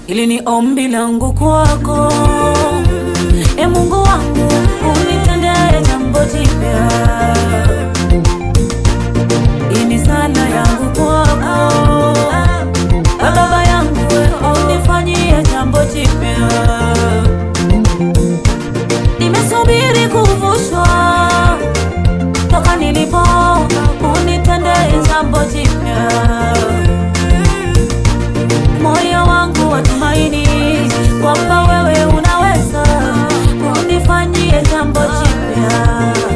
Hili ni ombi langu kwako, e Mungu wangu, unitendee jambo jipya. Hii ni sala yangu kwako, e Baba yangu, unifanyie jambo jipya. Nimesubiri kuvushwa toka nilipo, unitendee jambo jipya. Moyo wangu watumaini kwamba wewe unaweza unifanyie jambo jipya.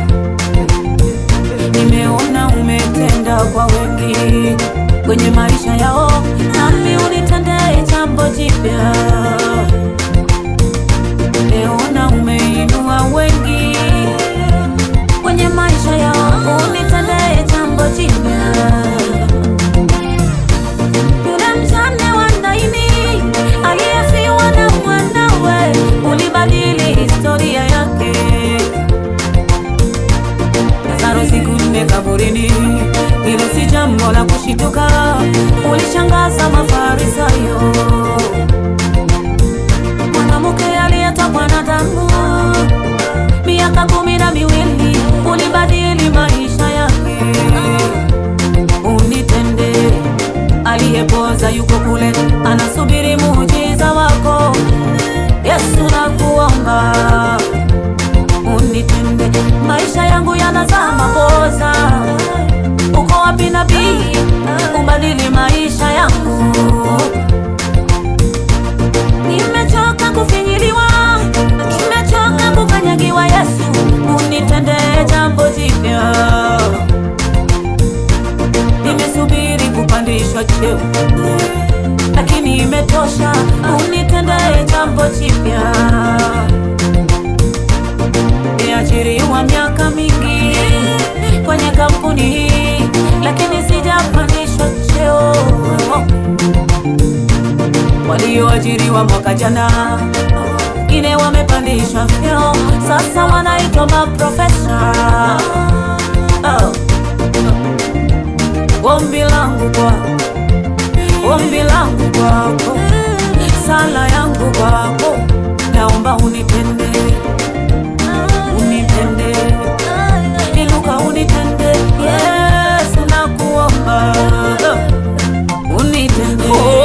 Nimeona umetenda kwa wengi kwenye maisha yao, nami unitendee jambo jipya. Nimeona umeinua wengi kwenye maisha yao, unitendee jambo jipya. Yule mjane wa Naini aliyefiwa na mwanawe, ulibadili historia yake. Lazaro siku nne kaburini, hilo si jambo la kushituka, ulishangaza Mafarisayo. Mwanamke aliyetokwa na damu miaka kumi na miwili, ulibadili maisha yake. Unitende aliyepoza yuko kule, anasubiri muujiza wako. Yesu nakuomba unitende, maisha yangu yanazaa mapoza. Uko wapi nabii, ubadili maisha yangu. Nimechoka kufinyiliwa, nimechoka kukanyagiwa. Yesu unitende jambo jipya. Nimesubiri kupandishwa cheo, lakini imetosha. Unitendee jambo jipya. Niajiriwa miaka mingi kwenye kampuni hii, lakini sijapandishwa cheo. Walioajiriwa mwaka jana wengine wamepandishwa vyeo, sasa wanaitwa maprofesa. Oh. Ombi langu kwako, ombi langu kwako, sala yangu kwako, naomba unitende, unitende, inuka unitende, Yesu nakuomba, unitende,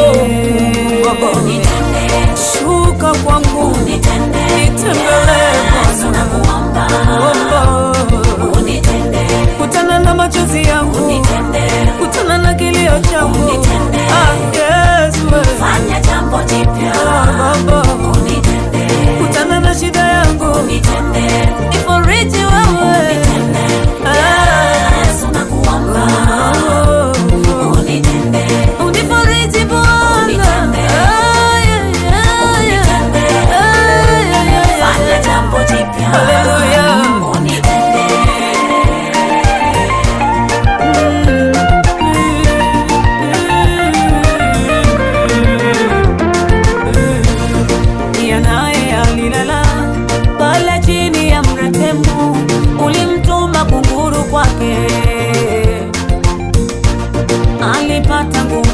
shuka kwangu, nitembelee Bwana, nakuomba, kutana na machozi yangu, kutana na kilio changu, ah, Yesu wewe. Fanya jambo jipya, Ah, Baba, unitende, kutana na shida yangu, unitende, nifariji wewe. Ah, Yesu nakuomba, oh, unitende, unifariji Bwana. Unitende. Ah, yeah, yeah, yeah. Ah, yeah, yeah, fanya yeah. jambo jipya, Hallelujah. unitende, Pia naye alilala pale chini ya mretemu, ulimtuma kunguru kwake, alipata nguvu